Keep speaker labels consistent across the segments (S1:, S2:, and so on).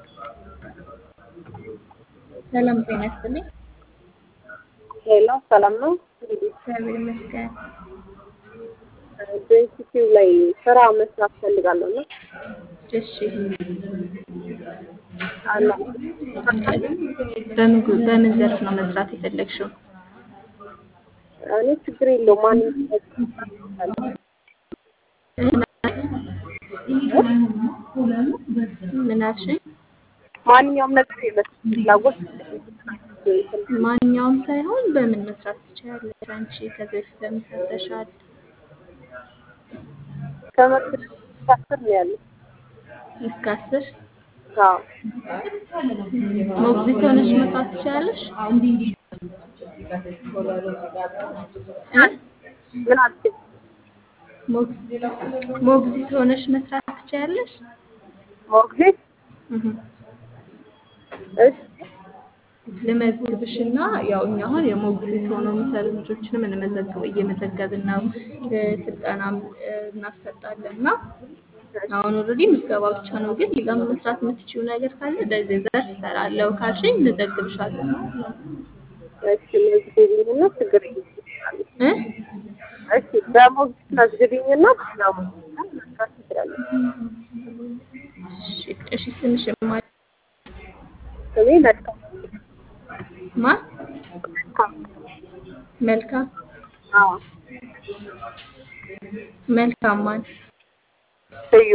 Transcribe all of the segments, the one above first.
S1: ሰላም ጤና ይስጥልኝ።
S2: ሄሎ ሰላም ነው።
S1: እግዚአብሔር ይመስገን።
S2: በኢንስቲትዩት ላይ ስራ መስራት ፈልጋለሁ እና
S1: እሺ በምን ጉ- በምን ዘርፍ ነው መስራት የፈለግሽው?
S2: እኔ ችግር የለውም ማንም
S1: ምን አልሽኝ?
S2: ማንኛውም ነገር የመስራት ፍላጎት
S1: ማንኛውም ሳይሆን በምን መስራት ትችያለሽ? አንቺ ከዚህ በፊት በምን ሰርተሻል?
S2: ከመክር ሳስር ነው ያለው።
S1: እስከ አስር
S2: አዎ
S1: ሞግዚት ሆነሽ መስራት ትችያለሽ? እ?
S2: ምን አልችል
S1: ሞግ- ሞግዚት ሆነሽ መስራት ትችያለሽ?
S2: ሞግዚት
S1: እህ
S2: እሺ
S1: ልመዝግብሽና ያው እኛ አሁን የሞግዚት ሆነው የሚሰሩ ልጆችንም እንመዘግብ እየመዘገብን ነው። እ፣ ስልጠናም እ፣ እናሰጣለን እና አሁን ኦልሬዲ ምዝገባ ብቻ ነው። ግን ሌላ መስራት የምትችይው ነገር ካለ በዚህ ዘርፍ እሰራለሁ ካልሽኝ እንዘግብሻለን።
S2: እሺ መዝግቢኝና ችግር የለም
S1: እ?
S2: እሺ በሞግዚት መዝግቢኝና ነው መስራት ትችላለህ።
S1: እሺ፣ እሺ ስምሽ ማ
S2: ስሜ መልካም
S1: ማ
S2: መልካም
S1: መልካም
S2: አዎ
S1: መልካም ማን
S2: ስዩ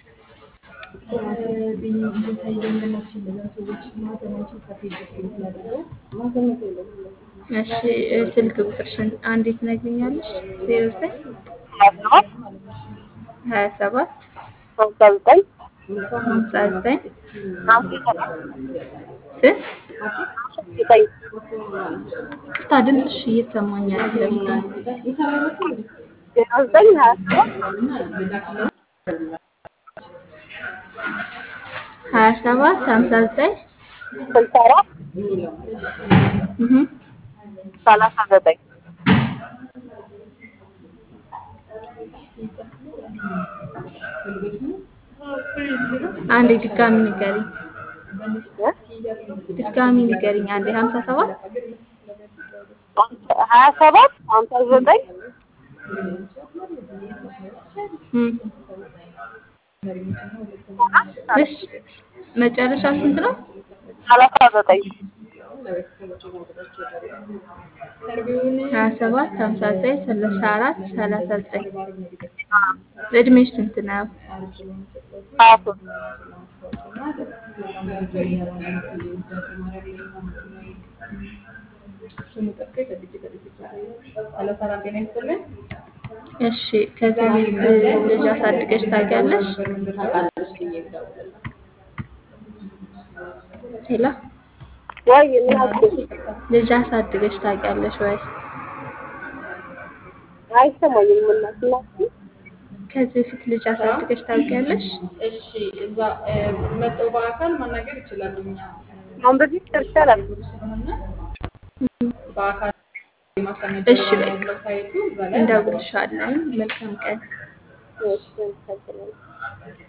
S1: እሺ እ፣ ስልክ ቁጥርሽን አንዴ ትነግሪኛለሽ? ዜሮ ዘጠኝ
S2: ሀያ ሰባት
S1: ሀያ ሰባት
S2: ሀምሳ ዘጠኝ
S1: ሀምሳ ዘጠኝ
S2: ሀምሳ
S1: ስንት?
S2: ዘጠኝ
S1: ቅርታ ድምፅሽ እየተሰማኝ አይደለም።
S2: ዜሮ ዘጠኝ ሀያ ሰባት
S1: ሀያ ሰባት ሀምሳ ዘጠኝ
S2: ስልሳ አራት
S1: እህ
S2: ሰላሳ ዘጠኝ
S1: አንዴ ድጋሚ ንገሪኝ። ድጋሚ ንገሪኝ አንዴ ሀምሳ ሰባት
S2: ሀያ ሰባት ሀምሳ ዘጠኝ
S1: እም፣ እሺ መጨረሻ ስንት ነው?
S2: ሰላሳ ዘጠኝ
S1: ሀያ ሰባት ሀምሳ ዘጠኝ ሰላሳ አራት ሰላሳ ዘጠኝ እድሜሽ ስንት ነው?
S2: ሀያ ሶስት
S1: እሺ ከዚህ በፊት ልጅ አሳድገሽ ታውቂያለሽ? ሄሎ
S2: ወይ ምን አልኩሽ?
S1: ልጅ አሳድገሽ ታውቂያለሽ ወይ?
S2: አይሰማኝም እናት እናት
S1: ከዚህ በፊት ልጅ አሳድገሽ ታውቂያለሽ?
S3: እሺ እዛ እ፣ መጥተው በአካል ማናገር ይችላሉ። እኛ
S2: አሁን በፊት ደርሻለሁ።
S3: ስለሆነ በአካል የማስተናገድ
S1: እሺ በቃ
S3: ሳይቱ እዛ ላይ
S1: እንደውልሻለን። መልካም ቀን።
S2: እሺ፣ አመሰግናለሁ።